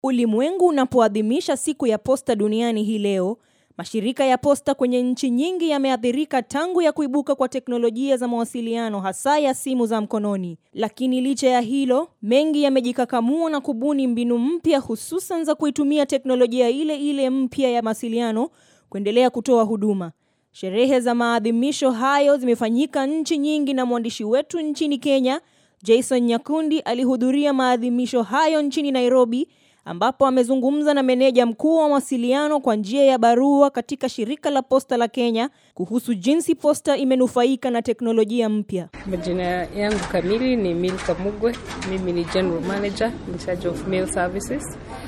Ulimwengu unapoadhimisha siku ya posta duniani hii leo, mashirika ya posta kwenye nchi nyingi yameathirika tangu ya kuibuka kwa teknolojia za mawasiliano hasa ya simu za mkononi. Lakini licha ya hilo, mengi yamejikakamua na kubuni mbinu mpya hususan za kuitumia teknolojia ile ile mpya ya mawasiliano kuendelea kutoa huduma. Sherehe za maadhimisho hayo zimefanyika nchi nyingi na mwandishi wetu nchini Kenya, Jason Nyakundi alihudhuria maadhimisho hayo nchini Nairobi ambapo amezungumza na meneja mkuu wa mawasiliano kwa njia ya barua katika shirika la posta la Kenya kuhusu jinsi posta imenufaika na teknolojia mpya. Majina yangu kamili ni Milka Mugwe. Mimi ni general manager in charge of mail services,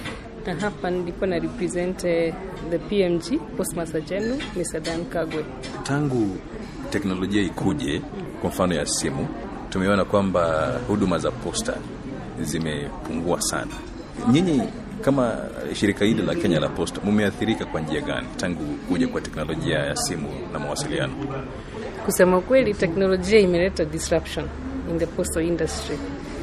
na hapa nilikuwa na represent the PMG Postmaster General Mr. Dan Kagwe. Tangu teknolojia ikuje, kwa mfano ya simu, tumeona kwamba huduma za posta zimepungua sana. Nyinyi kama shirika hili la Kenya la Posta mumeathirika kwa njia gani tangu kuja kwa teknolojia ya simu na mawasiliano? Kusema kweli, teknolojia imeleta disruption in the postal industry,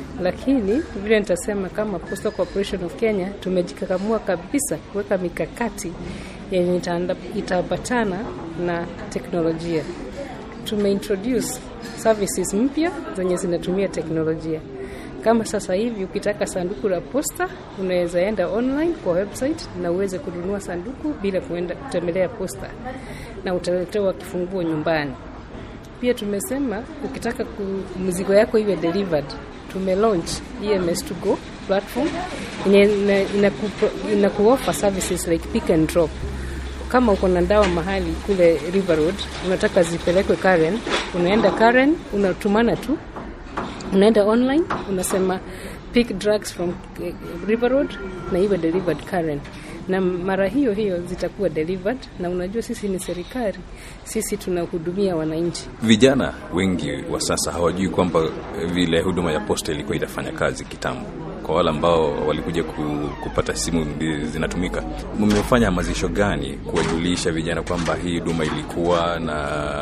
lakini vile nitasema kama Postal Corporation of Kenya tumejikakamua kabisa kuweka mikakati yenye itaambatana na teknolojia. Tumeintroduce services mpya zenye zinatumia teknolojia kama sasa hivi ukitaka sanduku la posta unaweza enda online kwa website na uweze kununua sanduku bila kuenda kutembelea posta na utaletewa kifunguo nyumbani. Pia tumesema ukitaka mzigo yako iwe delivered, tume launch EMS to go platform yenye inakuoffer services like pick and drop. Kama uko na dawa mahali kule River Road unataka zipelekwe Karen, unaenda Karen, unatumana tu unaenda online unasema pick drugs from River Road na iwe delivered Karen, na mara hiyo hiyo zitakuwa delivered. Na unajua sisi ni serikali, sisi tunahudumia wananchi. Vijana wengi wa sasa hawajui kwamba vile huduma ya posta ilikuwa inafanya kazi kitambo. Kwa wale ambao walikuja ku, kupata simu zinatumika, mmefanya hamasisho gani kuwajulisha vijana kwamba hii huduma ilikuwa na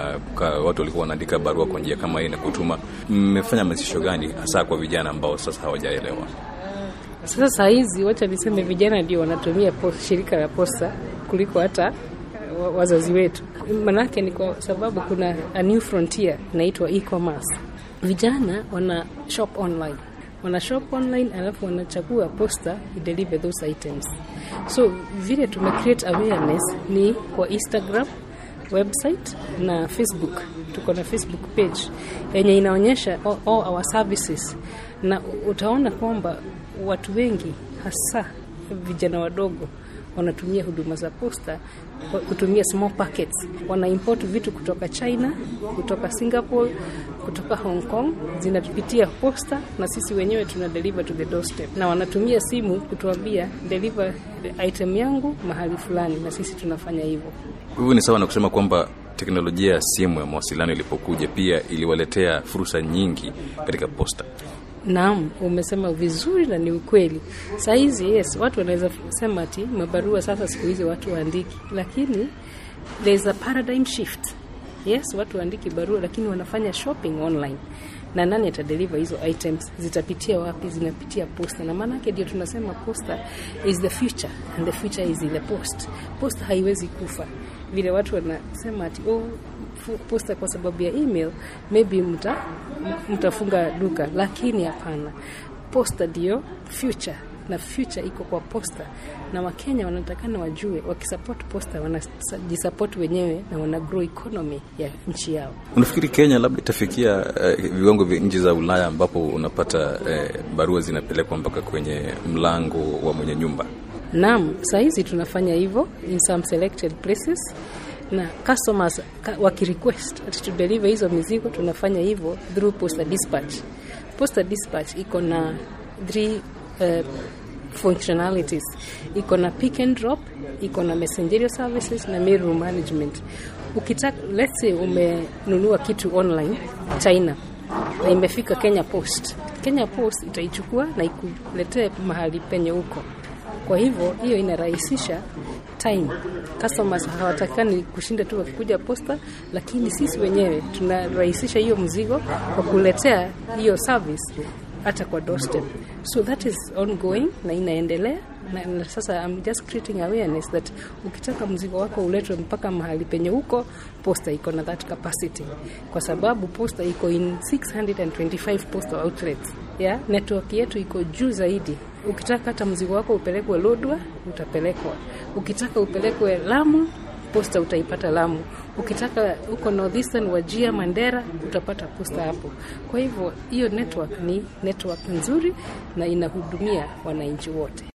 watu walikuwa wanaandika barua kwa njia kama hii na kutuma? Mmefanya hamasisho gani hasa kwa vijana ambao sasa hawajaelewa? Sasa saa hizi, wacha niseme vijana ndio wanatumia post, shirika la posta kuliko hata wazazi wetu. Manake ni kwa sababu kuna a new frontier inaitwa e-commerce. Vijana wana shop online wana shop online alafu wanachagua posta ideliver those items. So vile tume create awareness ni kwa Instagram, website na Facebook. Tuko na Facebook page yenye inaonyesha all, all our services, na utaona kwamba watu wengi hasa vijana wadogo wanatumia huduma za posta kutumia small packets. Wana import vitu kutoka China, kutoka Singapore, kutoka Hong Kong, zinapitia posta na sisi wenyewe tuna deliver to the doorstep, na wanatumia simu kutuambia deliver item yangu mahali fulani, na sisi tunafanya hivyo. Hivyo ni sawa na kusema kwamba teknolojia ya simu ya mawasiliano ilipokuja pia iliwaletea fursa nyingi katika posta. Naam, umesema vizuri na ni ukweli. Saa hizi yes, watu wanaweza sema ati mabarua sasa siku hizi watu waandiki, lakini there is a paradigm shift. Yes, watu waandiki barua lakini wanafanya shopping online. Na nani atadeliver hizo items? Zitapitia wapi? Zinapitia posta, na maana yake ndio tunasema posta is the future and the future is in the post. Posta haiwezi kufa vile watu wanasema ati oh, posta kwa sababu ya email maybe mta mtafunga duka, lakini hapana, posta ndio future na future iko kwa posta, na Wakenya wanatakana wajue, wakisupport posta wanajisupport wenyewe na wana grow economy ya nchi yao. Unafikiri Kenya labda itafikia uh, viwango vya nchi za Ulaya ambapo unapata uh, barua zinapelekwa mpaka kwenye mlango wa mwenye nyumba? Naam, saa hizi tunafanya hivyo in some selected places na customers wakirequest ati to deliver hizo mizigo tunafanya hivyo through posta dispatch. Posta dispatch iko na three uh, functionalities, iko na pick and drop, iko na messenger services na mail room management. Ukitaka let's say umenunua kitu online China na imefika Kenya Post, Kenya Post itaichukua na ikuletee mahali penye huko kwa hivyo hiyo inarahisisha time. Customers hawatakani kushinda tu wakikuja posta, lakini sisi wenyewe tunarahisisha hiyo mzigo kwa kuletea hiyo service hata kwa doorstep. So that is ongoing na inaendelea na, na sasa I'm just creating awareness that ukitaka mzigo wako uletwe mpaka mahali penye huko, posta iko na that capacity, kwa sababu posta iko in 625 postal outlets. Yeah, network yetu iko juu zaidi. Ukitaka hata mzigo wako upelekwe Lodwa, utapelekwa. Ukitaka upelekwe Lamu, posta utaipata Lamu. Ukitaka huko Northeastern, Wajia, Mandera, utapata posta hapo. Kwa hivyo hiyo network ni network nzuri na inahudumia wananchi wote.